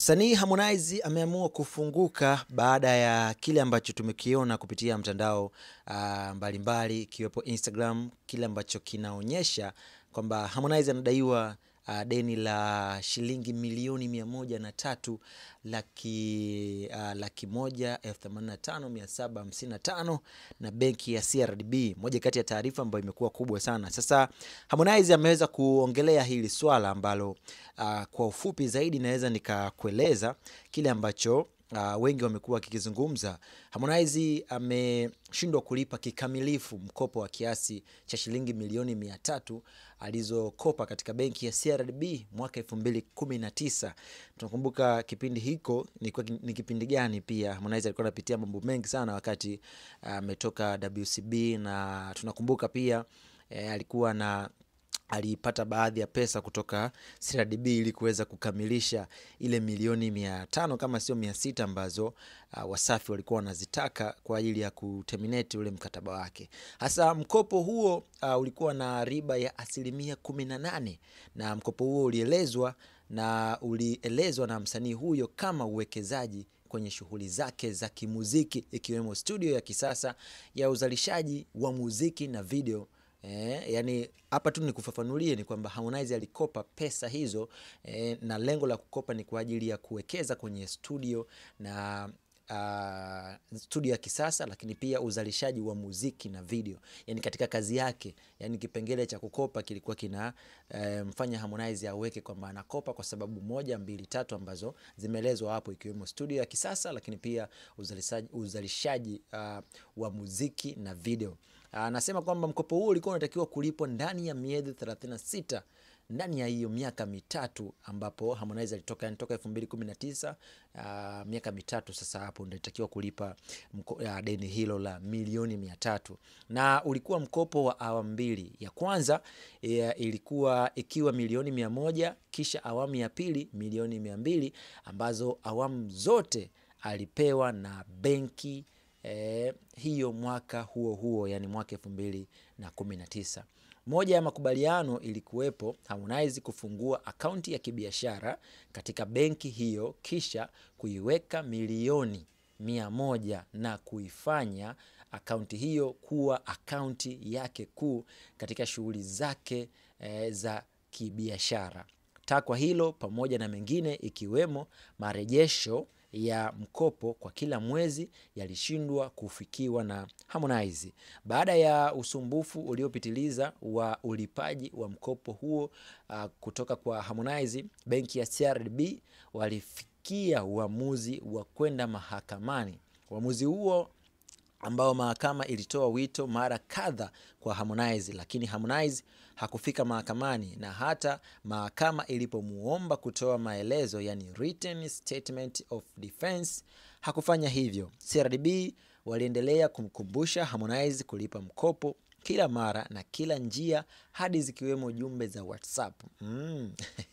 Msanii Harmonize ameamua kufunguka baada ya kile ambacho tumekiona kupitia mtandao ah, mbalimbali ikiwepo Instagram, kile ambacho kinaonyesha kwamba Harmonize anadaiwa ah, deni la shilingi milioni mia moja na tatu laki, ah, laki moja elfu themanini na tano mia saba hamsini na tano na benki ya CRDB, moja kati ya taarifa ambayo imekuwa kubwa sana. Sasa Harmonize ameweza kuongelea hili swala ambalo ah, kwa ufupi zaidi naweza nikakueleza kile ambacho uh, wengi wamekuwa wakikizungumza. Harmonize ameshindwa kulipa kikamilifu mkopo wa kiasi cha shilingi milioni mia tatu alizokopa katika benki ya CRDB mwaka elfu mbili kumi na tisa. Tunakumbuka kipindi hiko ni, ni kipindi gani? Pia Harmonize alikuwa anapitia mambo mengi sana wakati ametoka WCB, na tunakumbuka pia eh, alikuwa na alipata baadhi ya pesa kutoka CRDB ili kuweza kukamilisha ile milioni mia tano kama sio mia sita ambazo uh, Wasafi walikuwa wanazitaka kwa ajili ya kuterminate ule mkataba wake. Hasa mkopo huo uh, ulikuwa na riba ya asilimia kumi na nane na mkopo huo ulielezwa na ulielezwa na msanii huyo kama uwekezaji kwenye shughuli zake za kimuziki ikiwemo studio ya kisasa ya uzalishaji wa muziki na video. Eh, yani hapa tu nikufafanulie ni kwamba Harmonize alikopa pesa hizo eh, na lengo la kukopa ni kwa ajili ya kuwekeza kwenye studio na uh, studio ya kisasa, lakini pia uzalishaji wa muziki na video, yani katika kazi yake. Yani kipengele cha kukopa kilikuwa kina eh, mfanya Harmonize aweke kwamba anakopa kwa sababu moja, mbili, tatu ambazo zimeelezwa hapo, ikiwemo studio ya kisasa, lakini pia uzalishaji, uzalishaji uh, wa muziki na video. Anasema kwamba mkopo huo ulikuwa unatakiwa kulipwa ndani ya miezi 36 ndani ya hiyo miaka mitatu ambapo Harmonize alitoka yani toka 2019 uh, miaka mitatu sasa, hapo ndio alitakiwa kulipa mko, uh, deni hilo la milioni mia tatu na ulikuwa mkopo wa awamu mbili. Ya kwanza ya, ilikuwa ikiwa milioni mia moja kisha awamu ya pili milioni mia mbili ambazo awamu zote alipewa na benki Eh, hiyo mwaka huo huo yani mwaka elfu mbili na kumi na tisa. Moja ya makubaliano ilikuwepo Harmonize kufungua akaunti ya kibiashara katika benki hiyo kisha kuiweka milioni mia moja na kuifanya akaunti hiyo kuwa akaunti yake kuu katika shughuli zake eh, za kibiashara. Takwa hilo pamoja na mengine ikiwemo marejesho ya mkopo kwa kila mwezi yalishindwa kufikiwa na Harmonize. Baada ya usumbufu uliopitiliza wa ulipaji wa mkopo huo uh, kutoka kwa Harmonize, benki ya CRDB walifikia uamuzi wa kwenda mahakamani. Uamuzi huo ambao mahakama ilitoa wito mara kadha kwa Harmonize, lakini Harmonize hakufika mahakamani, na hata mahakama ilipomuomba kutoa maelezo, yani written statement of defense, hakufanya hivyo. CRDB waliendelea kumkumbusha Harmonize kulipa mkopo kila mara na kila njia hadi zikiwemo jumbe za WhatsApp. Mm.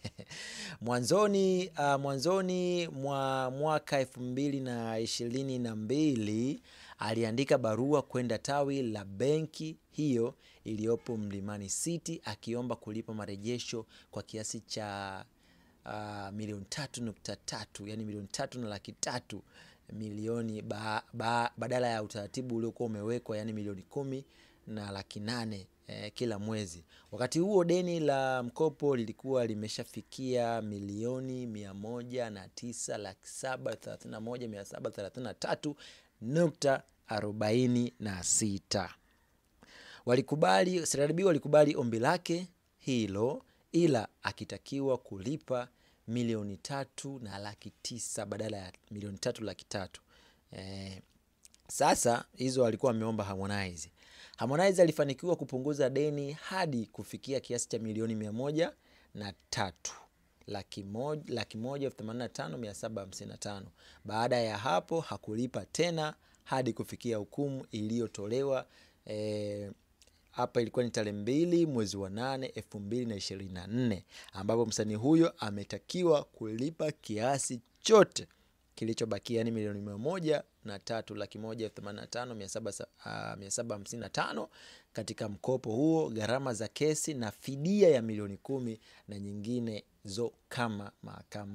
Mwanzoni uh, mwanzoni mwa mwaka elfu mbili na ishirini na mbili aliandika barua kwenda tawi la benki hiyo iliyopo Mlimani City akiomba kulipa marejesho kwa kiasi cha uh, milioni tatu nukta tatu yani milioni tatu na laki tatu milioni ba, ba, badala ya utaratibu uliokuwa umewekwa yani milioni kumi na laki nane eh, kila mwezi. Wakati huo deni la mkopo lilikuwa limeshafikia milioni mia moja na tisa laki saba thelathini na moja mia saba thelathini na tatu nukta arobaini na sita. Walikubali, CRDB walikubali ombi lake hilo, ila akitakiwa kulipa milioni tatu na laki tisa badala ya milioni tatu laki tatu. Eh, sasa hizo alikuwa ameomba Harmonize. Harmonize alifanikiwa kupunguza deni hadi kufikia kiasi cha milioni mia moja na tatu laki moja laki moja elfu themanini na tano mia saba hamsini na tano. Baada ya hapo hakulipa tena hadi kufikia hukumu iliyotolewa hapa e, ilikuwa ni tarehe mbili mwezi wa nane elfu mbili na ishirini na nne ambapo msanii huyo ametakiwa kulipa kiasi chote kilichobakia yani milioni mia moja na tatu laki moja elfu themanini na tano mia saba hamsini na tano katika mkopo huo, gharama za kesi na fidia ya milioni kumi na nyingine zo kama mahakama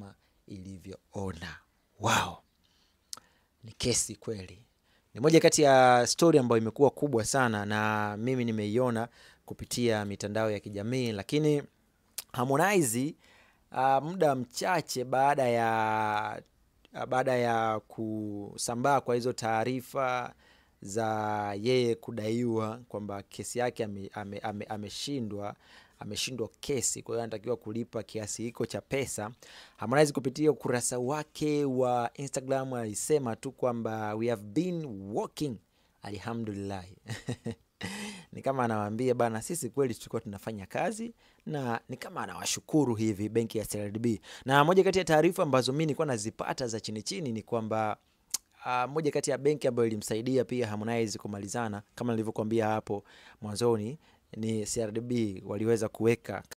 ilivyoona. Wow, ni kesi kweli. Ni moja kati ya stori ambayo imekuwa kubwa sana na mimi nimeiona kupitia mitandao ya kijamii, lakini Harmonize uh, muda mchache baada ya baada ya kusambaa kwa hizo taarifa za yeye kudaiwa kwamba kesi yake ameshindwa ame, ame, ameshindwa kesi, kwa hiyo anatakiwa kulipa kiasi hiko cha pesa. Harmonize kupitia ukurasa wake wa Instagram alisema tu kwamba we have been working alhamdulillah ni kama anawaambia bana, sisi kweli tulikuwa tunafanya kazi, na ni kama anawashukuru hivi benki ya CRDB. Na moja kati ya taarifa ambazo mi nilikuwa nazipata za chini chini ni kwamba uh, moja kati ya benki ambayo ilimsaidia pia Harmonize kumalizana kama nilivyokuambia hapo mwanzoni ni CRDB, waliweza kuweka